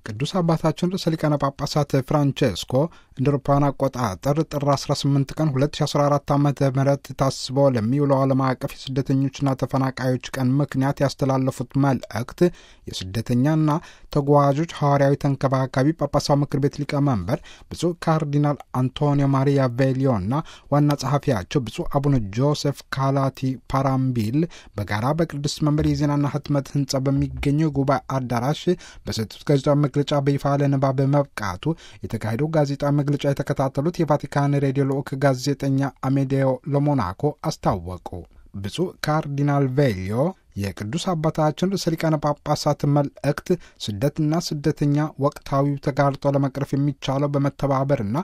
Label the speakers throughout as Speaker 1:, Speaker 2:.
Speaker 1: ቅዱስ አባታችን ርዕሰ ሊቃነ ጳጳሳት ፍራንቼስኮ እንደ አውሮፓውያን አቆጣጠር ጥር 18 ቀን 2014 ዓ ም ታስቦ ለሚውለው ዓለም አቀፍ የስደተኞችና ተፈናቃዮች ቀን ምክንያት ያስተላለፉት መልእክት የስደተኛና ተጓዦች ሐዋርያዊ ተንከባካቢ ጳጳሳዊ ምክር ቤት ሊቀመንበር ብፁዕ ካርዲናል አንቶኒዮ ማሪያ ቬሊዮና ዋና ጸሐፊያቸው ብፁዕ አቡነ ጆሴፍ ካላቲ ፓራምቢል በጋራ በቅዱስ መንበር የዜናና ህትመት ህንጻ በሚገኘው ጉባኤ አዳራሽ በሰጡት ጋዜጣዊ መግለጫ በይፋ ለንባብ መብቃቱ የተካሄደው ጋዜጣዊ መግለጫ የተከታተሉት የቫቲካን ሬዲዮ ልዑክ ጋዜጠኛ አሜዴዮ ለሞናኮ አስታወቁ። ብፁዕ ካርዲናል ቬሊዮ የቅዱስ አባታችን ርዕሰ ሊቃነ ጳጳሳት መልእክት ስደትና ስደተኛ ወቅታዊው ተጋርጦ ለመቅረፍ የሚቻለው በመተባበርና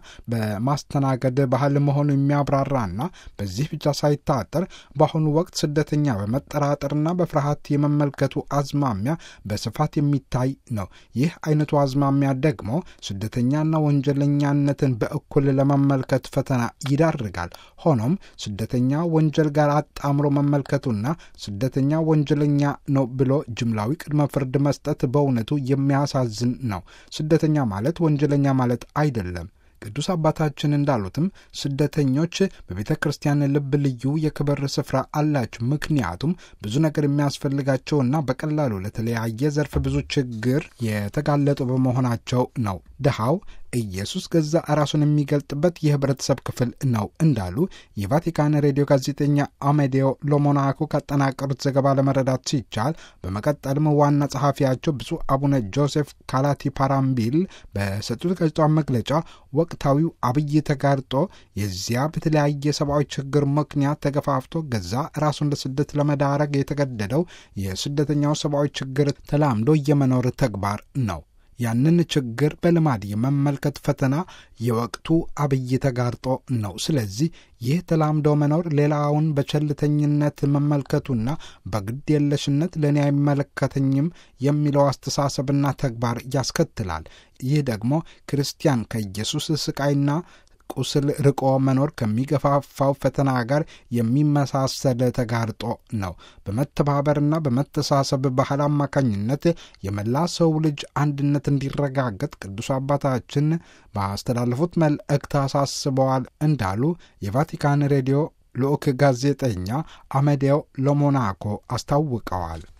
Speaker 1: በማስተናገድ ባህል መሆኑ የሚያብራራና በዚህ ብቻ ሳይታጠር በአሁኑ ወቅት ስደተኛ በመጠራጠርና በፍርሃት የመመልከቱ አዝማሚያ በስፋት የሚታይ ነው። ይህ አይነቱ አዝማሚያ ደግሞ ስደተኛና ወንጀለኛነትን በእኩል ለመመልከት ፈተና ይዳርጋል። ሆኖም ስደተኛ ወንጀል ጋር አጣምሮ መመልከቱና ስደተኛ ወንጀለኛ ነው ብሎ ጅምላዊ ቅድመ ፍርድ መስጠት በእውነቱ የሚያሳዝን ነው። ስደተኛ ማለት ወንጀለኛ ማለት አይደለም። ቅዱስ አባታችን እንዳሉትም ስደተኞች በቤተ ክርስቲያን ልብ ልዩ የክብር ስፍራ አላቸው። ምክንያቱም ብዙ ነገር የሚያስፈልጋቸውና በቀላሉ ለተለያየ ዘርፍ ብዙ ችግር የተጋለጡ በመሆናቸው ነው። ድሃው ኢየሱስ ገዛ ራሱን የሚገልጥበት የህብረተሰብ ክፍል ነው እንዳሉ የቫቲካን ሬዲዮ ጋዜጠኛ አሜዴዮ ሎሞናኮ ካጠናቀሩት ዘገባ ለመረዳት ሲቻል፣ በመቀጠልም ዋና ጸሐፊያቸው ብፁዕ አቡነ ጆሴፍ ካላቲ ፓራምቢል በሰጡት ጋዜጣዊ መግለጫ ወቅታዊው አብይ ተጋርጦ የዚያ በተለያየ ሰብአዊ ችግር ምክንያት ተገፋፍቶ ገዛ ራሱን ለስደት ለመዳረግ የተገደደው የስደተኛው ሰብአዊ ችግር ተላምዶ የመኖር ተግባር ነው። ያንን ችግር በልማድ የመመልከት ፈተና የወቅቱ አብይ ተጋርጦ ነው። ስለዚህ ይህ ተላምዶ መኖር ሌላውን በቸልተኝነት መመልከቱና በግድ የለሽነት ለእኔ አይመለከተኝም የሚለው አስተሳሰብና ተግባር ያስከትላል። ይህ ደግሞ ክርስቲያን ከኢየሱስ ስቃይና ቁስል ርቆ መኖር ከሚገፋፋው ፈተና ጋር የሚመሳሰል ተጋርጦ ነው። በመተባበርና በመተሳሰብ ባህል አማካኝነት የመላ ሰው ልጅ አንድነት እንዲረጋገጥ ቅዱስ አባታችን ባስተላለፉት መልእክት አሳስበዋል እንዳሉ የቫቲካን ሬዲዮ ልዑክ ጋዜጠኛ አሜዴዮ ለሞናኮ አስታውቀዋል።